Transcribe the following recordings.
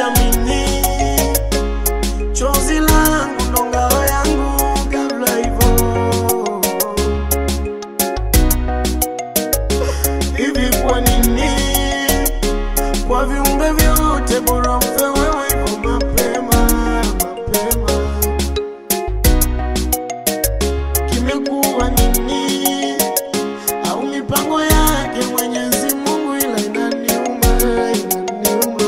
siamini, chozi langu ndo ngao yangu kabla hivyo. Hivi kwa nini kwa viumbe vyote bora mfe wewe hivyo mapema mapema? Kimekuwa nini au mipango yake Mwenyezi Mungu, ila inaniuma inaniuma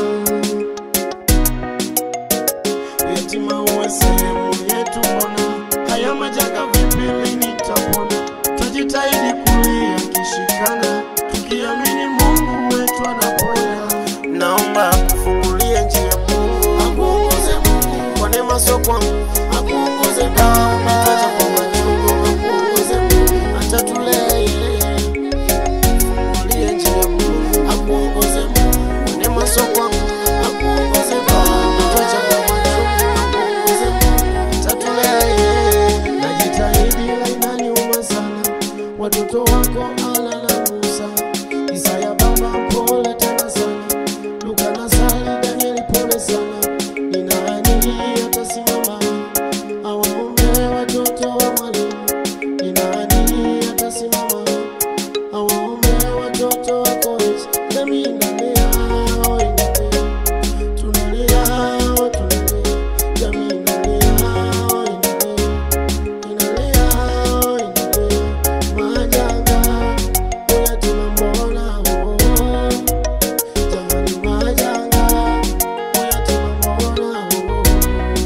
yatima uwe sehemu yetu, mbona haya majanga vipi lini tapona? Tajitahidi kulia kishikana, tukiamini Mungu wetu anaponya. Naomba akufungulie njia Mungu, akuongoze Mungu kwa neema, sio kwangu, akuongoze Baba, umetaja kwa machungu, akuongoze Mungu, atatulea yeye Fungulie njia Mungu, akuongoze Mungu kwa neema, sio kwangu, akuongoze Baba, umetaja kwa machungu, akuongoze Mungu, atatulea yeye. Najitahidi ila inaniuma sana, watoto wako Ala na Musa, Isaya baba pole tena sana, Luka na Sali, Danieli pole sana, ni nani atasimama awaombe watoto wa mwalimu? Ni nani atasimama awaombe watoto wa college? Nami nalia, oh, inalia, tunalia, oh, tunalia, jamii inalia, oh, inalia inalia oh, inalia majanga uyatima mbona oh, jamani majanga uyatima mbona oh, oh.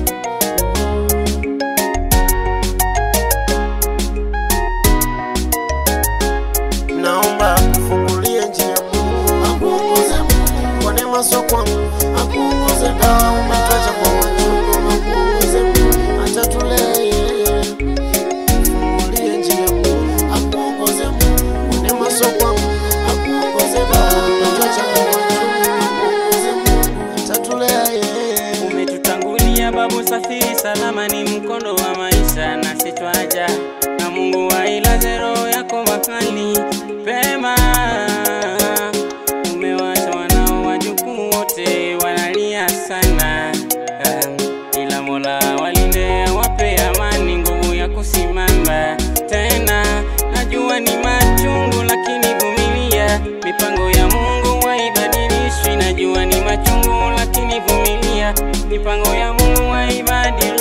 Naomba akufungulie njia Mungu, akuongoze Mungu kwa neema, sio kwangu, akuongoze dawa umetaja kwa machungu, akuongoze Mungu atatulea yeye. Fungulie njia Mungu, akuongoze Mungu kwa neema, sio kwangu, akuongoze dawa umetaja kwa machungu, akuongoze Mungu atatulea yeye. Umetutangulia babu, safiri salama, ni mkondo wa maisha na sitwaja na Mungu wailaze roho yako mahali pema. Umewacha wanao wajukuu wote wanalia sana, um, ila Mola walinde awape amani, nguvu ya kusimama tena. Najua ni machungu, lakini vumilia, mipango ya Mungu haibadilishwi. Najua ni machungu, lakini vumilia, mipango ya Mungu haibadilishwi.